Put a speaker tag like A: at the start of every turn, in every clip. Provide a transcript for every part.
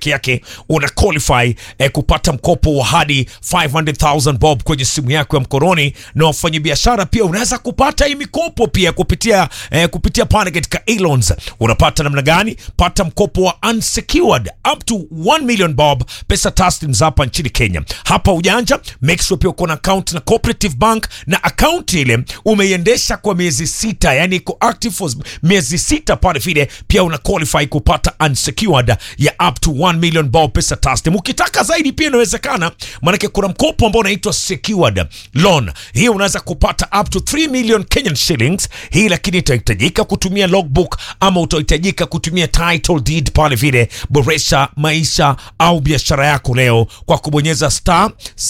A: peke yake una qualify eh, kupata mkopo wa hadi 500,000 bob kwenye simu yako ya mkononi, na wafanyabiashara pia unaweza kupata hii mikopo pia kupitia eh, kupitia pale katika Elons. Unapata namna gani? Pata mkopo wa unsecured up to 1 million bob, pesa taslim za hapa nchini Kenya. Hapa ujanja, make sure pia uko na account na Cooperative Bank na account ile umeiendesha kwa miezi sita, yani iko active for miezi sita pale vile, pia una qualify kupata unsecured ya up to 1 million bob pesa taslim. Ukitaka zaidi pia inawezekana, maanake kuna mkopo ambao unaitwa secured loan. Hii unaweza kupata up to 3 million Kenyan shillings. Hii lakini itahitajika kutumia logbook ama utahitajika kutumia title deed pale vile. Boresha maisha au biashara yako leo kwa kubonyeza star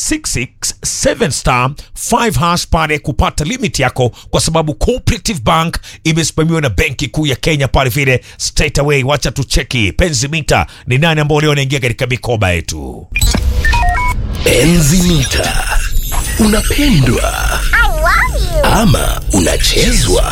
A: 667 star 5 hash pale kupata limit yako, kwa sababu Cooperative Bank imesimamiwa na Benki Kuu ya Kenya pale vile. Straight away, wacha tucheki penzi mita ni nani ambao leo wanaingia katika mikoba yetu.
B: Enzi mita unapendwa ama unachezwa?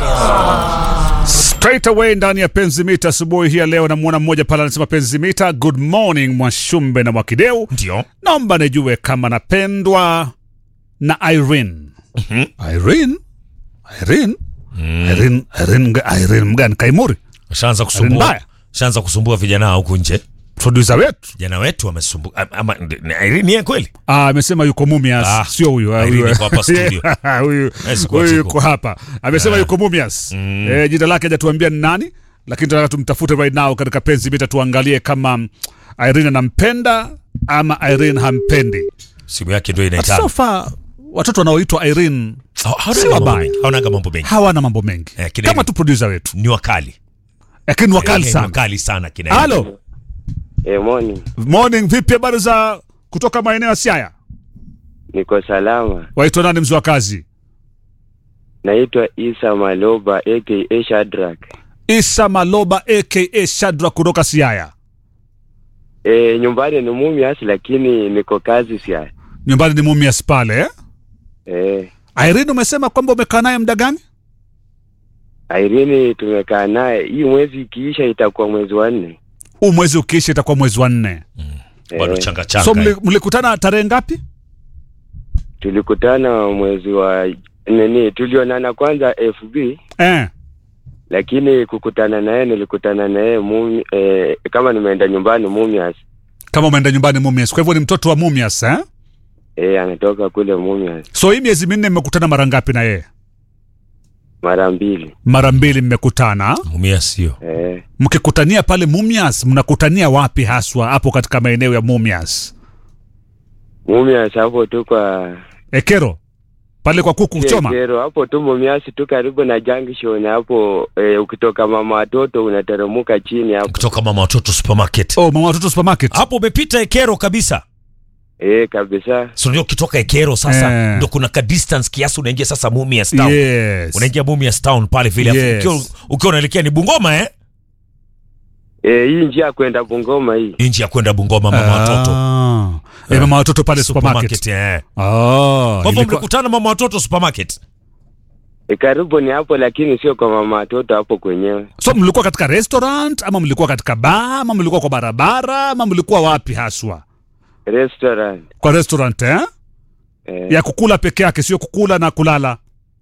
C: Straight away ndani ya penzi mita asubuhi hii ya leo, namwona mmoja pale anasema penzi mita, good morning Mwashumbe na Mwakideu,
A: Ndio
C: naomba nijue kama napendwa na Irene. Irene? Irene? Irene, Irene, Irene mgani? Kaimuri,
A: shaanza
C: mbaya.
A: kusumbua, shaanza kusumbua vijana huku nje.
C: producer wetu
A: Vijana wetu wamesumbua ama ni ni kweli
C: Ah, amesema yuko Mumias,
A: Ah,
C: sio huyu ah,
A: Irene
C: huyu.
A: yuko hapa studio.
C: Huyu
A: Yes, kwa
C: huyu
A: chiko.
C: yuko hapa, amesema yuko Mumias. Eh, jina lake hajatuambia ni nani, lakini tunataka tumtafute right now katika penzi mita, tuangalie kama mm, Irene anampenda ama Irene hampendi.
A: simu yake ndio
C: But
A: inaitana.
C: so far watoto wanaoitwa Irene
A: Ha- hawana
C: si
A: mambo
C: wabaya.
A: mengi, hawana mambo mengi,
C: hawana mambo mengi
A: Eh, kina
C: kama
A: Irene.
C: tu producer wetu,
A: ni wakali
C: lakini wakali
A: Eh, ni
C: sana.
A: wakali sana kina
C: Halo,
D: E, morning.
C: morning, vipi habari za kutoka maeneo ya Siaya?
D: Niko salama.
C: Waitwa nani mzee wa kazi?
D: Naitwa Isa Maloba aka Shadrack.
C: Isa Maloba aka Shadra kutoka Siaya.
D: E, nyumbani ni Mumias lakini niko kazi sia.
C: Nyumbani ni Mumias pale eh?
D: E,
C: Irene, umesema kwamba umekaa naye muda gani?
D: Irene tumekaa naye hii mwezi ikiisha itakuwa mwezi wa nne.
C: Huu mwezi ukiisha itakuwa mwezi wa nne.
A: bado
D: Eh,
A: changa changa
C: So mli- mlikutana tarehe ngapi?
D: tulikutana mwezi wa nini, tulionana kwanza FB
C: Eh.
D: lakini kukutana naye nilikutana naye Mumi, e, kama nimeenda nyumbani Mumias.
C: Kama umeenda nyumbani Mumias, kwa hivyo ni mtoto wa Mumias eh?
D: E, anatoka kule Mumias
C: So hii miezi minne mmekutana mara ngapi na yeye?
D: mara mbili.
C: Mara mbili mmekutana.
A: mumia sio
D: E,
C: Mkikutania pale Mumias, mnakutania wapi haswa hapo katika maeneo ya Mumias?
D: Mumias hapo tu kwa
C: Ekero pale kwa kuku choma.
D: Kero hapo tu Mumias tu karibu na junction hapo e, ukitoka mama watoto unateremka chini hapo.
A: kutoka mama watoto supermarket
C: Oh, mama watoto supermarket.
A: hapo umepita Ekero kabisa.
D: Eh, kabisa.
A: So ndio ukitoka Ekero sasa
C: Eh.
A: ndio kuna ka distance kiasi unaingia sasa Mumias town.
C: Yes.
A: Unaingia Mumias town pale vile afu
C: Yes.
A: ukiwa ukiwa unaelekea ni Bungoma eh?
D: Eh, hii njia ya kwenda Bungoma hii.
A: Nje ya kwenda Bungoma mama watoto.
C: Ah. Eh, mama watoto pale supermarket.
A: Supermarket eh.
C: Oh,
A: Kwa hivyo
C: ilikuwa-
A: mlikutana mama watoto supermarket.
D: E, karibu ni hapo lakini sio kwa mama watoto hapo kwenyewe.
C: So mlikuwa katika restaurant ama mlikuwa katika bar ama mlikuwa kwa barabara ama mlikuwa wapi haswa?
D: Restaurant.
C: Kwa restaurant eh?
D: Eh,
C: Ya kukula peke yake, sio kukula na kulala.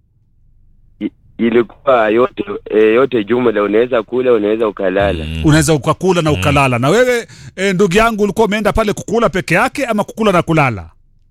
D: i- ilikuwa yote e, yote jumla unaweza kula unaweza ukalala.
A: Mm.
C: Unaweza ukakula na ukalala. Na wewe eh, ndugu yangu ulikuwa umeenda pale kukula peke yake ama kukula na kulala?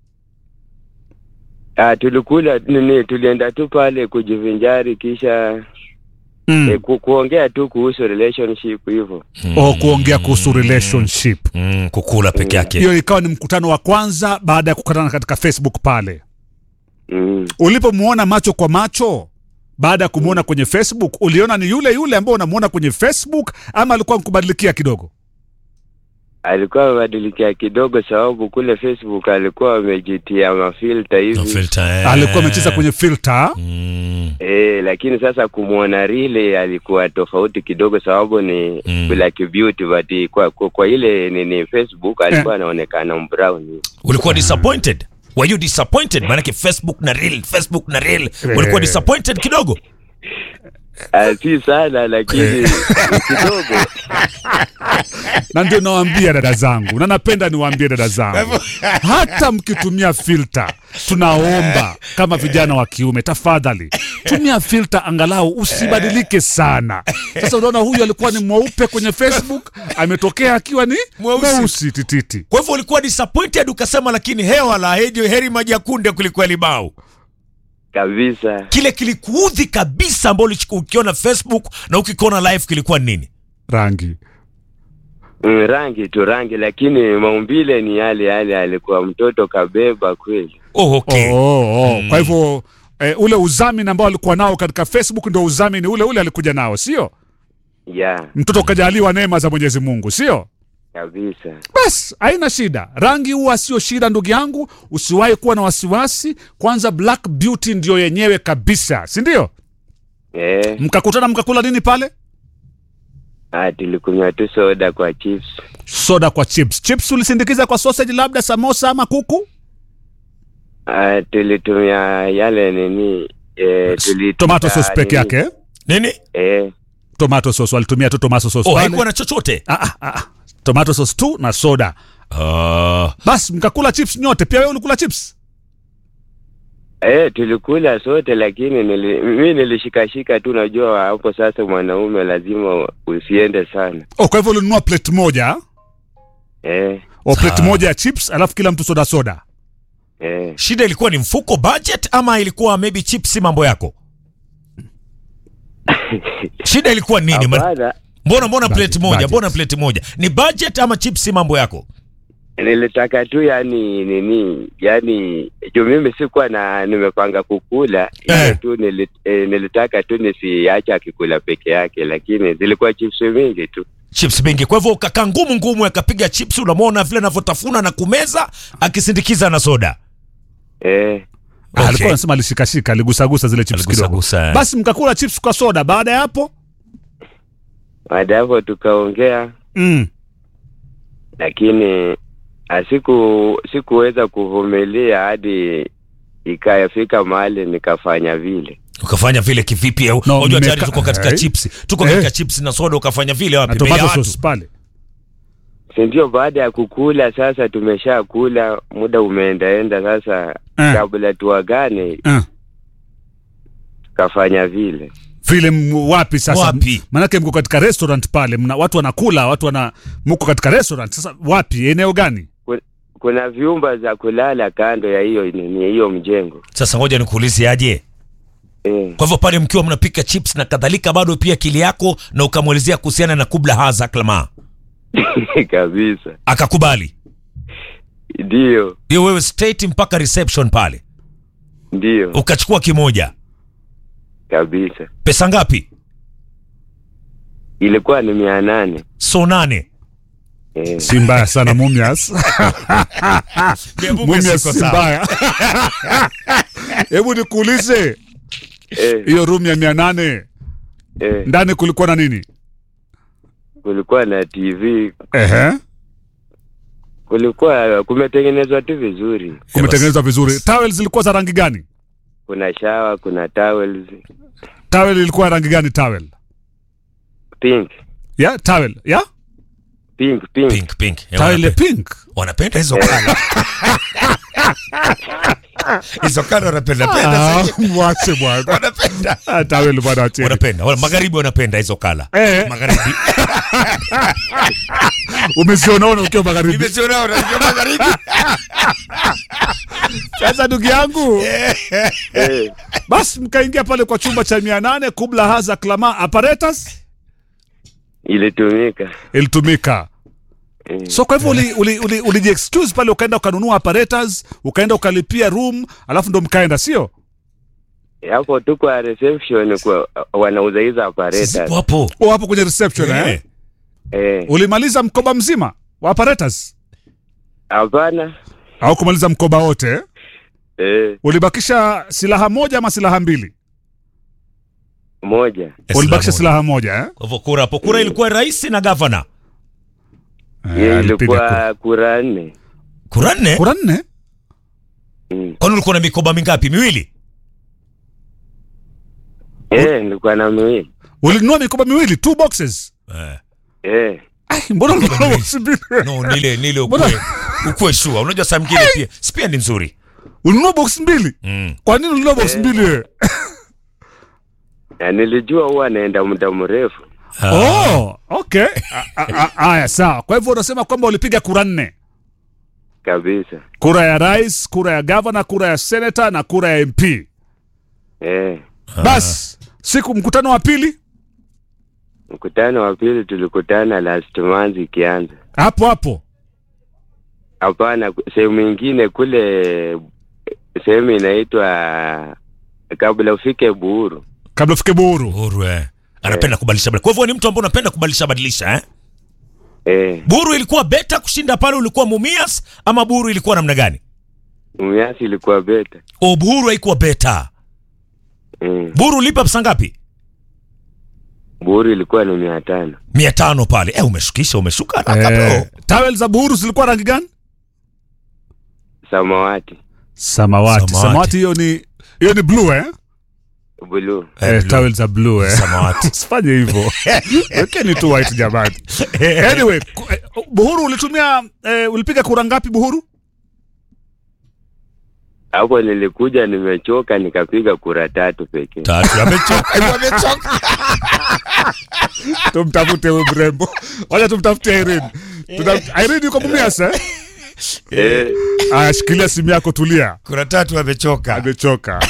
D: Ah, tulikula nini tulienda tu pale kujivinjari kisha
C: Mm.
D: e, ku, kuongea tu kuhusu relationship hivyo.
C: O kuongea kuhusu relationship.
A: Mm, kukula peke yake.
C: Hiyo ikawa ni mkutano wa kwanza baada ya kukutana katika Facebook pale.
D: Mm.
C: Ulipomuona macho kwa macho baada ya kumuona kwenye Facebook, uliona ni yule yule ambao unamuona kwenye Facebook ama alikuwa mkubadilikia kidogo?
D: Alikuwa amebadilikia kidogo sababu kule Facebook alikuwa amejitia mafilter
A: No
D: hivi.
A: filter eh.
C: Alikuwa amecheza kwenye filter.
A: Mm.
D: Eh, lakini sasa kumwona rile alikuwa tofauti kidogo sababu ni
A: Mm.
D: black beauty but kwa, kwa, kwa ile nini Facebook alikuwa anaonekana mbrown.
A: Ulikuwa disappointed? Were you disappointed? Maanake Facebook na real, Facebook na real. Ulikuwa
C: Eh.
A: disappointed kidogo?
D: Ah, si sana lakini kidogo.
C: na ndio nawaambia dada zangu na napenda niwaambie dada zangu hata mkitumia filter tunaomba kama vijana wa kiume tafadhali tumia filter angalau usibadilike sana sasa unaona huyu alikuwa ni mweupe kwenye facebook ametokea akiwa ni
A: Mweusi.
C: mweusi tititi
A: Kwa hivyo ulikuwa disappointed ukasema, lakini hewa la heri, heri maji ya kunde kuliko limau.
D: Kabisa.
A: Kile kilikuudhi kabisa ambao ulichukua ukiona Facebook na ukikiona live kilikuwa ni nini?
C: rangi
D: Mm, rangi tu rangi, lakini maumbile ni yale yale, alikuwa mtoto kabeba kweli.
A: Oh, okay.
C: oh, oh, oh. kwa hivyo eh, ule uzamini ambao alikuwa nao katika facebook ndio uzamini ule ule alikuja nao sio
D: Ya,
C: mtoto ukajaliwa neema za mwenyezi mungu sio
D: kabisa.
C: bas haina shida rangi huwa sio shida ndugu yangu usiwahi kuwa na wasiwasi kwanza black beauty ndio yenyewe kabisa si ndio
D: Eh,
C: mkakutana mkakula nini pale
D: ah, tulikunywa tu soda kwa chips.
C: soda kwa chips chips ulisindikiza kwa sausage labda samosa ama kuku
D: Ah, tulitumia yale nini eh, tulitumia
C: tomato sauce peke
D: nini?
C: yake eh?
A: Nini?
D: Eh,
C: tomato sauce walitumia tu tomato sauce
A: Oh,
C: pale.
A: haikuwa na chochote.
C: ah, ah, ah. tomato sauce tu na soda
A: Ah,
C: basi mkakula chips nyote pia wewe ulikula chips
D: eh, tulikula sote, lakini nili, mi nilishikashika tu, najua hapo sasa mwanaume lazima usiende sana.
C: oh, kwa hivyo ulinunua plate moja
D: Eh,
C: o plate
A: Ah.
C: moja ya chips alafu kila mtu soda soda
D: eh.
A: shida ilikuwa ni mfuko budget ama ilikuwa maybe chips mambo yako? Shida ilikuwa nini? Man-
D: Hapana,
A: Mbona mbona
C: Budget,
A: plate moja?
C: budget.
A: Mbona plate moja? Ni budget ama chips mambo yako?
D: nilitaka tu yani nini yani juu mimi sikuwa na nimepanga kukula ile
A: Eh.
D: tu nili, eh, nilitaka tu nisiache akikula peke yake lakini zilikuwa chips mingi tu
A: Chips mingi. Kwa hivyo ukakaa ngumu ngumu akapiga chips unamwona vile anavyotafuna na kumeza akisindikiza na soda.
D: eh,
C: Ah,
A: Okay.
C: alikuwa anasema alishikashika aligusagusa zile chips kidogo
A: Aligusagusa, eh.
C: basi mkakula chips kwa soda baada ya hapo
D: baada ya hapo tukaongea
C: mm.
D: lakini asiku sikuweza kuvumilia hadi ikafika mahali nikafanya vile
A: Ukafanya vile kivipi? au-
C: No,
A: Unajua tayari
C: mmeka-
A: tuko katika
C: eh.
A: chips. Tuko
C: Eh.
A: katika chips na soda ukafanya vile wapi?
C: na
A: Mbele ya
C: tomato
A: watu.
C: sauce pale
D: si ndio baada ya kukula sasa tumesha kula muda umeendaenda sasa
C: Eh.
D: kabla tuagane
C: uh.
D: tukafanya vile
C: vile m- wapi sasa
A: Wapi?
C: manake mko katika restaurant pale mna, watu wanakula watu wana mko katika restaurant sasa wapi eneo gani
D: kuna vyumba za kulala kando ya hiyo nini hiyo mjengo
A: Sasa ngoja nikuulize aje.
D: eh.
A: Kwa hivyo pale mkiwa mnapika chips na kadhalika, bado pia akili yako na ukamwelezea kuhusiana na kubla haza klama,
D: kabisa
A: akakubali
D: ndio
A: hiyo, wewe straight mpaka reception pale,
D: ndio
A: ukachukua kimoja.
D: kabisa
A: Pesa ngapi?
D: ilikuwa ni mia nane
A: So nane.
D: eh.
C: si mbaya sana mumias mumias si mbaya hebu nikuulize
D: Eh,
C: hiyo room ya mia nane
D: eh.
C: ndani kulikuwa na nini
D: kulikuwa na tv
C: Ehe.
D: kulikuwa kumetengenezwa tu vizuri
C: kumetengenezwa vizuri towel zilikuwa za rangi gani
D: kuna shawa kuna towels
C: towel ilikuwa ya rangi gani towel
D: pink
C: ya towel ya
D: pink pink,
A: Pink, pink. Eh,
C: towel ya
A: wanape-
C: pink
A: wanapenda hizo kala hizo kala wanapenda penda
C: Ah,
A: sasa.
C: mwache bwana
A: wanapenda
C: Ah, towel bwana wacheni
A: wanapenda Wala- magharibi wanapenda hizo kala
C: Eh.
A: magharibi
C: umezionaona ukiwa magharibi
A: Nimeziona wanajua magharibi
C: sasa ndugu yangu
D: eh.
C: basi mkaingia pale kwa chumba cha mia nane kubla haza klama apparatus
D: ilitumika
C: ilitumika
D: eh.
C: so kwa hivyo uli, uli, uli, uli excuse pale ukaenda ukanunua apparatus ukaenda ukalipia room alafu ndo mkaenda sio
D: hapo tu kwa reception kwa wanauza hizo apparatus
A: Zipo hapo
C: o hapo kwenye reception eh?
A: Eh.
D: eh.
C: ulimaliza mkoba mzima wa apparatus
D: hapana
C: au kumaliza mkoba wote eh?
D: eh.
C: ulibakisha silaha moja ama silaha mbili
D: moja
C: ulibakisha
A: Islamu.
C: silaha moja eh?
A: Kwa hivyo kura hapo kura ilikuwa rais na gavana
D: hiyo
C: alipiga kura.
D: ilikuwa kura nne
A: kura nne
C: kura nne
D: mm.
A: kwani ulikuwa na mikoba mingapi miwili
D: Eh, nilikuwa na miwili.
C: ulinunua mikoba miwili two boxes
A: Eh.
D: Eh,
C: Ai, mbona ulinunua box mbili
A: No, nile nile
C: Mbona-
A: ukue ukue shua. Unajua saa mwingine pia spia ni nzuri.
C: ulinunua box mbili
A: Mm.
C: kwa nini ulinunua box mbili wewe
D: na nilijua huwa naenda muda mrefu.
C: oh okay A- a- a- haya sawa kwa hivyo unasema kwamba ulipiga kura nne
D: Kabisa.
C: kura ya rais kura ya gavana kura ya senata na kura ya mp
D: Eh,
C: basi siku mkutano wa pili
D: mkutano wa pili tulikutana last month ikianza.
C: hapo hapo
D: Hapana, sehemu ingine kule, sehemu inaitwa kabla ufike Buhuru.
C: kabla ufike Buhuru.
A: Uhuru eh. Anapenda kubadilisha badilisha. Kwa hivyo ni mtu ambaye unapenda kubadilisha badilisha eh?
D: Eh,
A: Buru ilikuwa beta kushinda pale ulikuwa Mumias ama Buru ilikuwa namna gani?
D: Mumias ilikuwa beta.
A: O Buru haikuwa beta.
D: Mm.
A: Buru ulipa pesa ngapi?
D: Buhuru ilikuwa ni mia tano.
A: mia tano pale. Eh, umeshukisha umeshuka haraka
C: Eh,
A: bro.
C: tawel za Buhuru zilikuwa rangi gani?
D: Samawati,
C: Samawati.
A: Samawati.
C: Samawati hiyo ni hiyo ni blue eh?
D: blue.
A: Eh,
C: Eh,
A: blue.
C: tawel za blue eh.
A: Samawati.
C: Usifanye hivyo. Wekeni tu white jamani. Anyway, ku- eh, Buhuru ulitumia eh, ulipiga kura ngapi Buhuru?
D: Hapo nilikuja nimechoka, nikapiga kura tatu pekee.
A: Tatu amechoka. amechoka.
C: Tumtafute huyu mrembo. Wacha tumtafute Irene. Tuta- Irene yuko Mumias eh?
D: Eh,
C: Aya, shikilia simu yako tulia.
A: Kuna tatu amechoka.
C: Amechoka.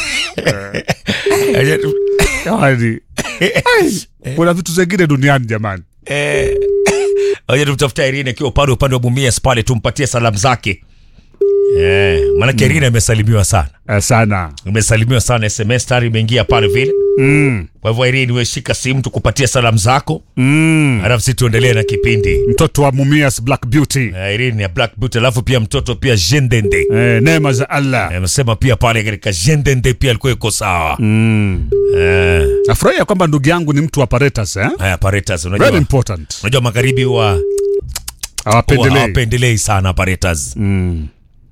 C: Jamani. Ai, Kuna vitu zingine duniani jamani.
A: Eh, Oje tumtafuta Irene akiwa upande upande wa Mumias pale tumpatie salamu zake. Eh, maana Irene amesalimiwa sana.
C: Eh, sana.
A: Umesalimiwa sana SMS tayari imeingia pale vile.
C: Mm.
A: Kwa hivyo Irene wewe shika simu tukupatie salamu zako.
C: Mm.
A: Alafu sisi tuendelee na kipindi.
C: Mtoto wa Mumias Black Beauty.
A: Eh, Irene ya Black Beauty alafu pia mtoto pia Jendende.
C: Eh, neema za Allah.
A: Amesema pia pale katika Jendende pia alikuwa yuko sawa.
C: Mm.
A: Eh,
C: Nafurahia kwamba ndugu yangu ni mtu wa apparatus eh?
A: haya apparatus
C: Very
A: unajua.
C: important.
A: Unajua magharibi huwa huwa
C: Hawapendelei.
A: hawapendelei sana apparatus.
C: Mm.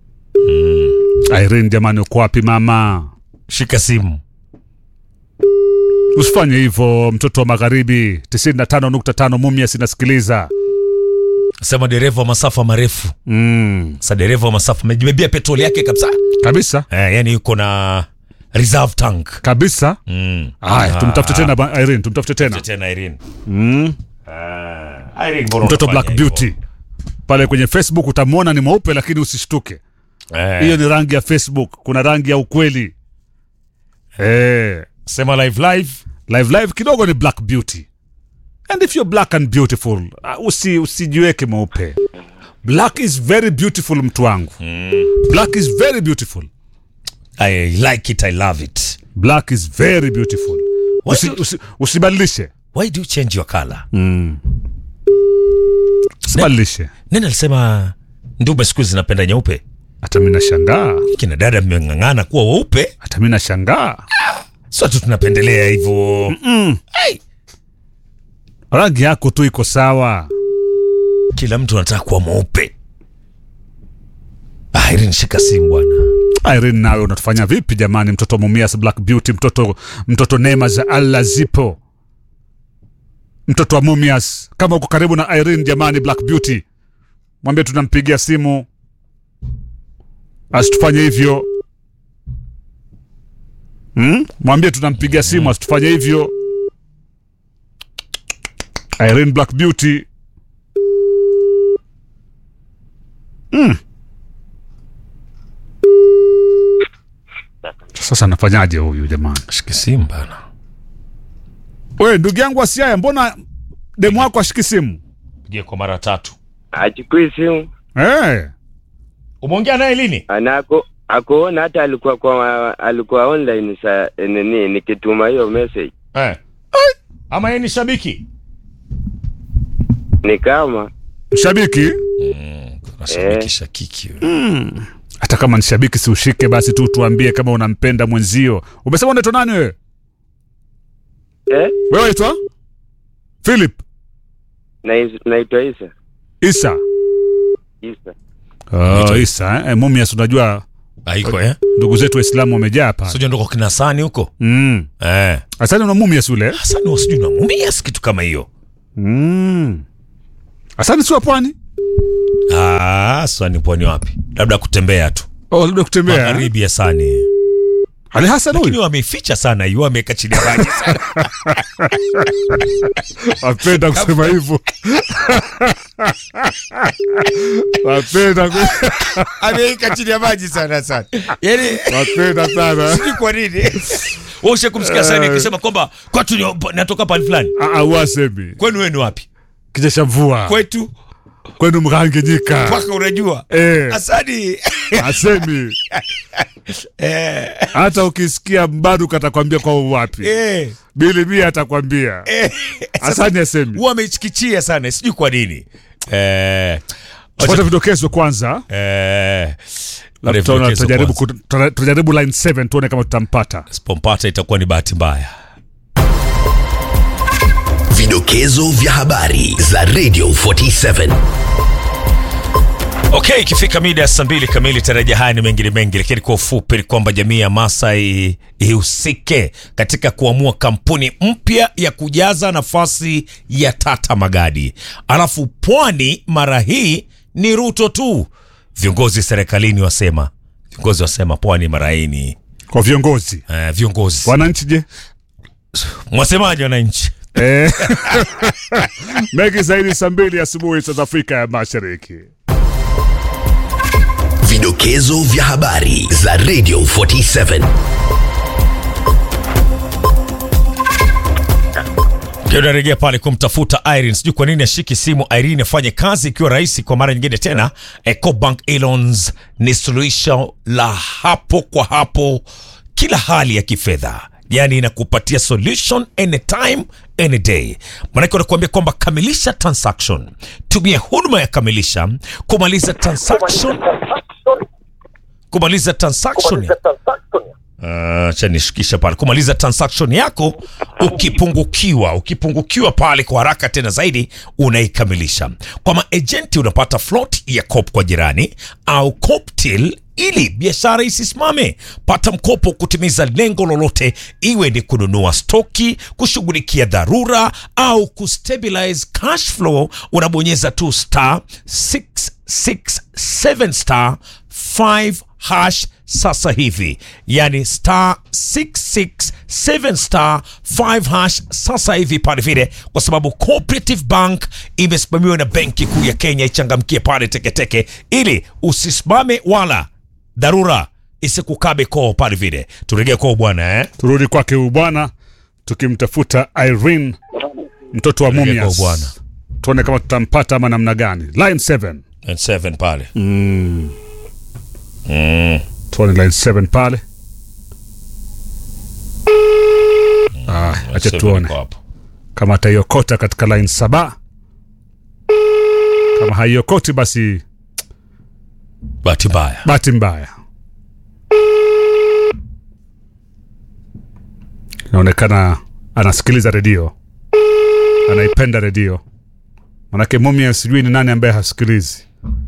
C: Irene jamani uko wapi mama?
A: Shika simu.
C: Usifanye hivyo mtoto wa magharibi 95.5 Mumias inasikiliza.
A: Sema dereva wa masafa marefu.
C: Mm.
A: Sasa dereva wa masafa amejibebea petroli yake kabisa.
C: Kabisa.
A: Eh, yani yuko na reserve tank.
C: Kabisa.
A: Mm.
C: Haya,
A: Ah,
C: tumtafute tena ba- Irene, tumtafute tena.
A: tena Irene.
C: Mm.
A: Ah, Irene mbona
C: Mtoto
A: unafanya
C: Black
A: hivyo?
C: Beauty. Pale kwenye Facebook utamwona ni mweupe lakini usishtuke.
A: Eh,
C: Hiyo ni rangi ya Facebook, kuna rangi ya ukweli. Eh,
A: sema live live.
C: live live kidogo ni Black Beauty. And if you're black and beautiful, uh, usi usijiweke mweupe. Black is very beautiful mtu wangu. Black is very beautiful.
A: I like it, I love it.
C: Black is very beautiful.
A: Why
C: Usi,
A: do-
C: usi, usibadilishe.
A: Why do you change your color?
C: Usibadilishe.
A: Nani alisema ndume siku hizi zinapenda nyeupe?
C: Hata mimi nashangaa.
A: Kina dada mmeng'ang'ana kuwa weupe,
C: Hata mimi nashangaa.
A: sio tu tunapendelea hivyo. Hey,
C: Rangi yako tu iko sawa.
A: kila mtu anataka kuwa mweupe. Ah, Irene shika simu bwana.
C: Irene, nawe unatufanya vipi jamani? Mtoto Mumias Black Beauty, mtoto mtoto neema za Allah zipo, mtoto wa Mumias. Kama uko karibu na Irene jamani, Black Beauty, mwambie tunampigia simu asitufanye hivyo hmm? Mwambie tunampigia simu asitufanye hivyo. Irene Black Beauty sasa nafanyaje huyu jamani?
A: Shika simu bana.
C: We ndugu yangu Asiaya, mbona demu wako ashiki simu?
A: Pigie kwa mara tatu.
D: achukui simu
C: Eh,
A: Umeongea naye lini?
D: anako akuona hata alikuwa kwa alikuwa online sa nini nikituma hiyo message
A: Eh. Ama yeye ni shabiki?
D: ni kama
C: shabiki
A: Shabiki shakiki. wewe.
C: hata kama ni shabiki, si ushike basi tu tuambie kama unampenda mwenzio. Umesema unaitwa nani wewe?
D: eh
C: Wewe waitwa Philip
D: na naitwa Isa
C: Isa.
D: Isa
C: Oh, Isa eh? Eh, Mumias unajua
A: haiko eh
C: ndugu zetu waislamu wamejaa pale
A: sio ndoko kina Hasani huko
C: mm.
A: eh
C: asani una mumias ule
A: Hasani wasijui na mumias kitu kama hiyo
C: mm. asani si wa pwani
A: ah Hasani pwani wapi labda kutembea tu
C: oh, labda kutembea
A: magharibi ya Hasani
C: ali hasan
A: lakini
C: huyu
A: wameificha sana hiyo wameweka chini ya maji sana
C: wapenda kusema hivyo wapenda ku-
A: ameweka chini ya maji sana sana yani
C: wapenda sana
A: sijui kwa nini ushe kumsikia Hasani akisema kwamba kwetu ni- natoka pale fulani
C: Ah, ah, wasemi
A: kwenu wenu wapi
C: kijesha mvua
A: kwetu
C: kwenu mkanganyika
A: mpaka unajua
C: Eh.
A: Hasani
C: asemi
A: eh,
C: hata ukisikia mbaruka atakwambia kwa wapi
A: eh,
C: bili mia atakwambia
A: eh.
C: asani asemi
A: huwa amechikichia sana sijui kwa nini eh,
C: tupate vidokezo kwanza
A: eh,
C: Labda tutaona-
A: vidokezo
C: tutajaribu
A: kwanza.
C: ku- tuta- tutajaribu line 7 tuone kama tutampata
A: sipompata itakuwa ni bahati mbaya
B: Vidokezo vya habari za Radio 47.
A: okay ikifika mida ya saa mbili kamili taraja haya ni mengine mengi lakini kwa ufupi ni kwamba jamii ya masai ihusike katika kuamua kampuni mpya ya kujaza nafasi ya tata magadi alafu pwani mara hii ni ruto tu viongozi serikalini wasema viongozi wasema pwani mara hii ni
C: kwa viongozi
A: uh, viongozi
C: wananchi je
A: mwasemaji wananchi
C: Eh. mengi zaidi saa mbili asubuhi South Afrika ya Mashariki.
B: Vidokezo vya habari za Radio 47.
A: narejea pale kumtafuta Irene. Sijui kwa nini ashiki simu Irene afanye kazi ikiwa rahisi kwa mara nyingine tena. Ecobank Elons ni suluhisho la hapo kwa hapo kila hali ya kifedha, yaani inakupatia solution anytime any day. Maanake wanakuambia kwamba kamilisha transaction, tumia huduma ya kamilisha kumaliza transaction, kumaliza transaction acha nishikisha pale kumaliza transaction yako ukipungukiwa ukipungukiwa pale kwa haraka tena zaidi unaikamilisha kwa maejenti unapata float ya cop kwa jirani au coptil ili biashara isisimame pata mkopo kutimiza lengo lolote iwe ni kununua stoki kushughulikia dharura au kustabilize cash flow unabonyeza tu star 667 star 5 hash sasa hivi yani star 667 star 5 hash sasa hivi pale vile kwa sababu cooperative bank imesimamiwa na benki kuu ya kenya ichangamkie pale teketeke ili usisimame wala dharura isikukabe koo pale vile turejee kwao bwana eh?
C: Turudi kwake huyu bwana tukimtafuta Irene mtoto wa
A: Turejea
C: Mumias.
A: kwao bwana
C: Tuone kama tutampata ama namna gani. Line 7.
A: And seven pale
C: Tuone line 7 pale. Ah, acha
A: Seven
C: tuone
A: iko hapo.
C: kama ataiokota katika line saba. Kama haiokoti basi
A: bahati mbaya
C: bahati mbaya. Inaonekana anasikiliza redio, anaipenda redio. Manake Mumia sijui ni nani ambaye hasikilizi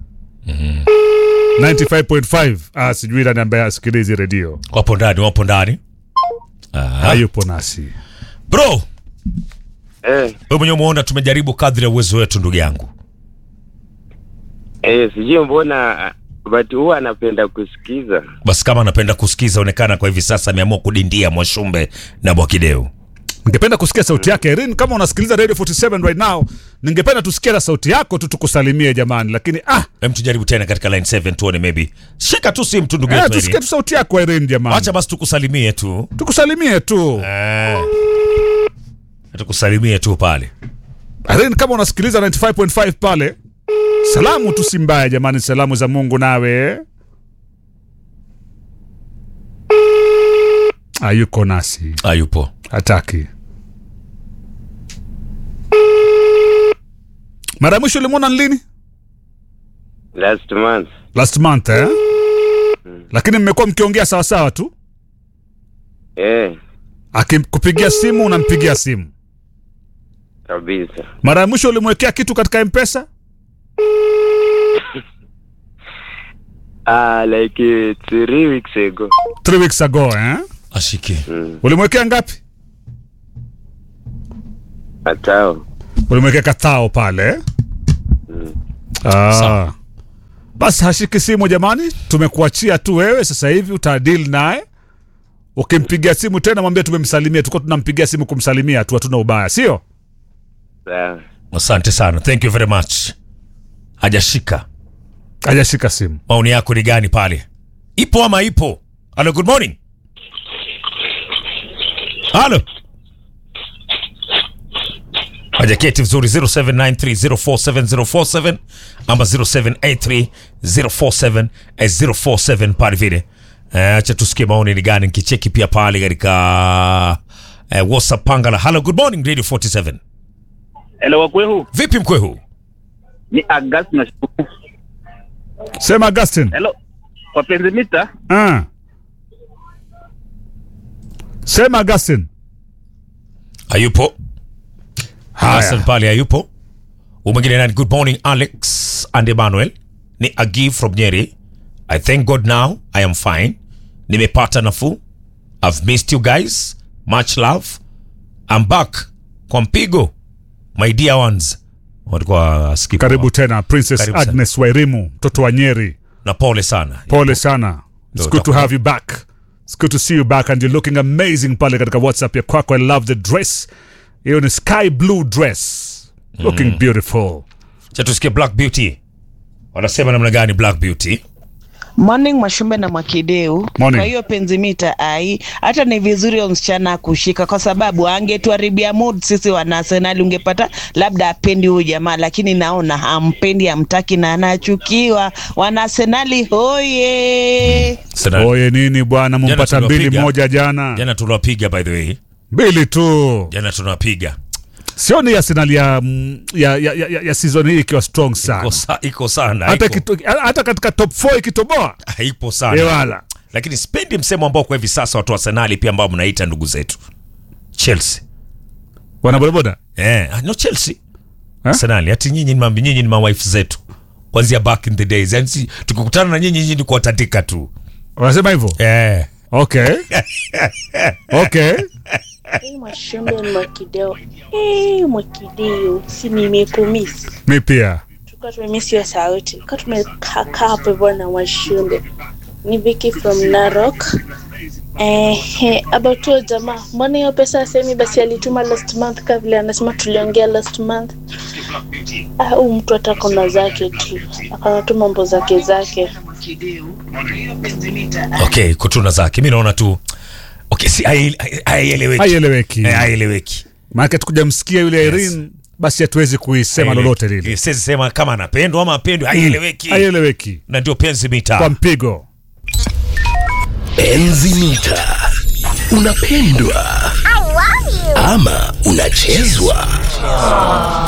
C: 95.5 ah, sijui nani ambaye hasikilizi redio,
A: wapo ndani wapo ndani ah.
C: hayupo nasi.
A: bro
D: Eh,
A: wewe mwenyewe umeona tumejaribu kadri ya uwezo wetu ndugu yangu
D: eh, sijui mbona but huwa anapenda kusikiza.
A: basi kama anapenda kusikiza onekana kwa hivi sasa ameamua kudindia mwashumbe na mwakideu
C: Ningependa kusikia sauti yake Irene, kama unasikiliza Radio 47 right now, ningependa tusikie na sauti yako tu tukusalimie jamani, lakini ah,
A: hem tujaribu tena katika line 7 tuone maybe shika tu simu tu ndugu
C: eh,
A: yetu
C: tusikie
A: Irene.
C: tu sauti yako Irene jamani,
A: acha basi tukusalimie tu
C: tukusalimie tu
A: eh. tukusalimie tu pale
C: Irene, kama unasikiliza 95.5 pale, salamu tu si mbaya jamani, salamu za Mungu nawe hayuko nasi,
A: ayupo
C: hataki. Mara ya mwisho ulimwona ni lini?
D: Last month.
C: Last month eh? Lakini mmekuwa mkiongea sawasawa tu,
D: Eh,
C: akikupigia simu unampigia simu.
D: kabisa.
C: Mara ya mwisho ulimwekea kitu katika mpesa?
D: Ah, like uh, three weeks ago.
C: Three weeks ago eh?
A: ashike
C: Ulimwekea ngapi?
D: Atao.
C: Ulimwekea katao pale eh? Ah.
A: Sawa.
C: Basi hashiki simu jamani, tumekuachia tu wewe sasa hivi utadeal naye. Ukimpigia simu tena mwambie tumemsalimia, tulikuwa tunampigia simu kumsalimia tu, hatuna ubaya, sio?
D: Sawa.
A: asante sana thank you very much hajashika
C: Hajashika simu.
A: maoni yako ni gani pale ipo ama ipo halo good morning halo hajaketi vizuri 0793047047 ama 0783047047 pale vile Eh, acha tusikie maoni ni gani nikicheki pia pale katika eh, whatsapp pangala halo good morning radio 47
E: Hello wakwehu,
A: vipi mkwehu
E: ni August na
C: Sema Augustin.
E: Hello. Wapenzi mita,
C: Ah. Sema Augustin.
A: hayupo Hassan
C: Haya.
A: pale hayupo. Umwingine nani? Good morning Alex and Emmanuel. Ni Agi from Nyeri. I thank God now I am fine. Nimepata nafuu. I've missed you guys. Much love. I'm back kwa mpigo. My dear ones. Walikuwa skip.
C: Karibu tena Princess
A: Karibu sana.
C: Agnes Wairimu, mtoto wa Nyeri.
A: Na pole sana.
C: Pole sana. It's
A: Ndio,
C: good to
A: utakuwa-
C: have you back. It's good to see you back and you're looking amazing pale katika WhatsApp ya kwako. I love the dress. Hiyo ni sky blue dress. Looking beautiful.
A: Cha tusikie Black Beauty. Wanasema namna gani Black Beauty?
F: Morning Mwashumbe na Mwakideu.
C: Morning.
F: Kwa hiyo penzi mita ai, hata ni vizuri huyo msichana kushika, kwa sababu angetuharibia mood sisi wana Arsenal. Ungepata labda apendi huyu jamaa, lakini naona hampendi, hamtaki na anachukiwa. Wana Arsenali hoye!
A: Sana.
C: Oye nini bwana, mumpata mbili
A: tuliwapiga.
C: moja jana.
A: Jana tuliwapiga by the way.
C: Mbili tu.
A: Jana tunawapiga.
C: Sioni Arsenal ya, mm, ya, ya, ya, ya season hii ikiwa strong sana.
A: Iko sa- Iko sana.
C: Hata,
A: iko-
C: kito, hata katika top 4 ikitoboa
A: haipo sana
C: ewala
A: lakini sipendi msemo ambao kwa hivi sasa watu wa Arsenali pia ambao mnaita ndugu zetu Chelsea
C: wana bodaboda
A: eh, no Chelsea Arsenali ati nyinyi ni mambi nyinyi ni mawife zetu kwanzia back in the days yani si, tukikutana na nyinyi nyinyi ni kuwatandika tu
C: wanasema hivyo
A: eh
C: okay okay
G: Hey, Mwashumbe ni Mwakideo. Hey, Mwakideo, si nimekumisi.
C: mi pia
G: Tulikuwa tumemisi hiyo sauti. Tulikuwa tumekaa hapo hivyo na Mwashumbe. Ni Vicky from Narok. Eh, eh, about huyo jamaa, mbona hiyo pesa asemi basi alituma last month kama vile anasema tuliongea last month. Ah, huyu mtu hata kona zake tu. Akana tu mambo zake zake.
A: okay kutuna zake mi naona tu okay si hai- hai- haieleweki
C: haieleweki
A: Eh, haieleweki
C: maanake tukujamsikia yule Irene basi hatuwezi kuisema lolote lile
A: siwezi sema kama anapendwa ama apendwa haieleweki
C: haieleweki
A: na ndio penzi
C: kwa
A: mitaa
C: mpigo
B: Enzi mita. Unapendwa ama unachezwa?